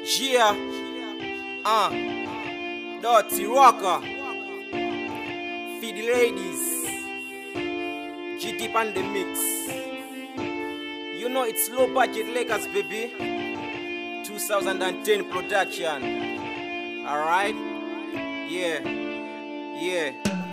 Gia, uh, Dirty Rocker, Feed the Ladies, GT on the mix. You know it's low budget Lakers, baby. 2010 production. Alright? Yeah, yeah.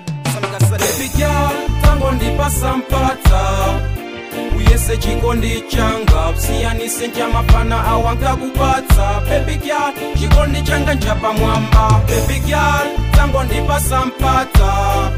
Baby girl, tango ndipasa mpata uyese chikondi changa usiyanise njamafana awankakupatsa baby girl chikondi changa njapamwamba baby girl tango ndipasa mpata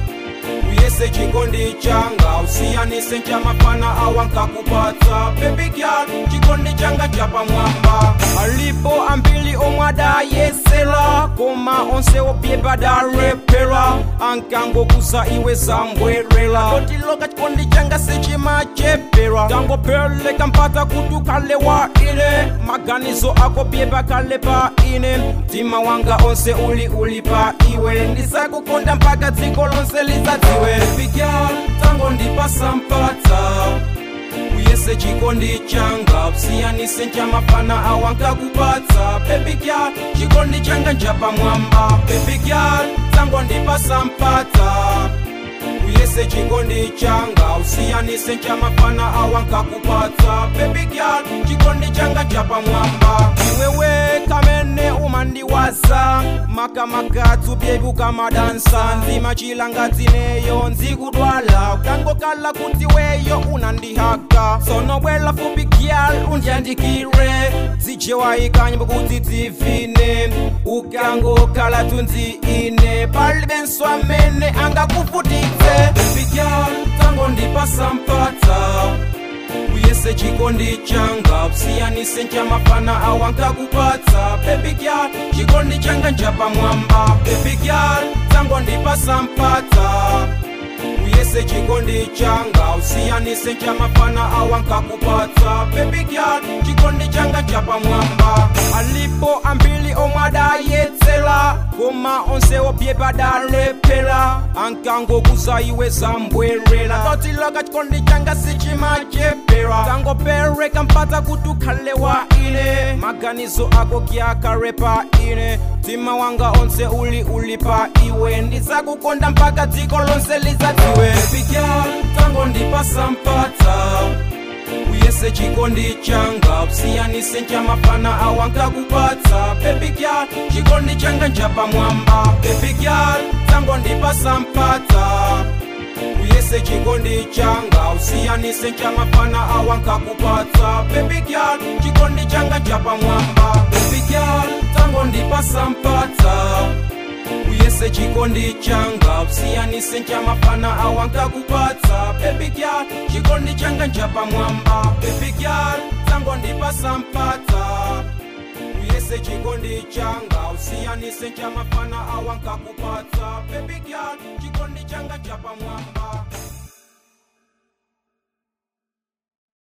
uyese chikondi changa usiyanise njamafana awankakupatsa baby girl chikondi changa njapamwamba alipo ambili omwada yesela koma onse opyepa darepera ankangokusa iwe zambwerera totiloka chikondi changa sichimachepera tangopeleka mpata kutukale wa ine maganizo ako pyepa kale pa ine mtima wanga onse uli uli pa iwe ndisakukonda mpaka dziko lonse lizadziwe pigyal tango ndipasa mpata uyese chikondi changa usiyanise njamafana awankakupatsa baby girl chikondi changa njapamwamba baby girl tango ndipasa mpata uyese chikondi changa usiyanise njamafana awankakupatsa baby girl chikondi changa chapamwamba iwewe kamene umandiwaza makamakatsu byebi ukamadansa nzima chilangadzineyo nzikudwala ukangokala kuti weyo unandihaka sonobwela fupi gyal undyandikire zijewaikanyimbo kuti dzivine ukangokala tunzi ine palibe nso amene angakuvutitse baby girl tango ndipasa mpata uyese chikondi changa usiyanise njamafana awankakupatsa baby girl chikondi changa njapamwamba baby girl tango ndipasa mpata uyese chikondi changa usiyanise njamafana awankakupatsa baby girl chikondi changa chapamwamba alipo ambili omwada yetsela koma onse opyepa dalepera ankangokusa iwe zambwerera totiloka chikondi changa sichimachepera tangopereka mpata kuti ukhale wa ine maganizo ako kyakarepa ine mtima wanga onse uli uli pa iwe ndizakukonda mpaka dziko lonse lizadziwe pigyal tango ndipasa mpata uyese chikondi changa usiyanise njamafana awankakupatsa baby girl chikondi changa njapamwamba baby girl tango ndipasa mpata uyese chikondi changa usiyanise njamafana awankakupatsa baby girl chikondi changa njapamwamba baby girl tango ndipasa mpata uyese chikondi changa usiyanise njamafana awankakupatsa baby girl chikondi changa njapamwamba baby girl tango ndipasa mpata uyese chikondi changa usiyanise njamafana awankakupatsa baby girl chikondi changa njapamwamba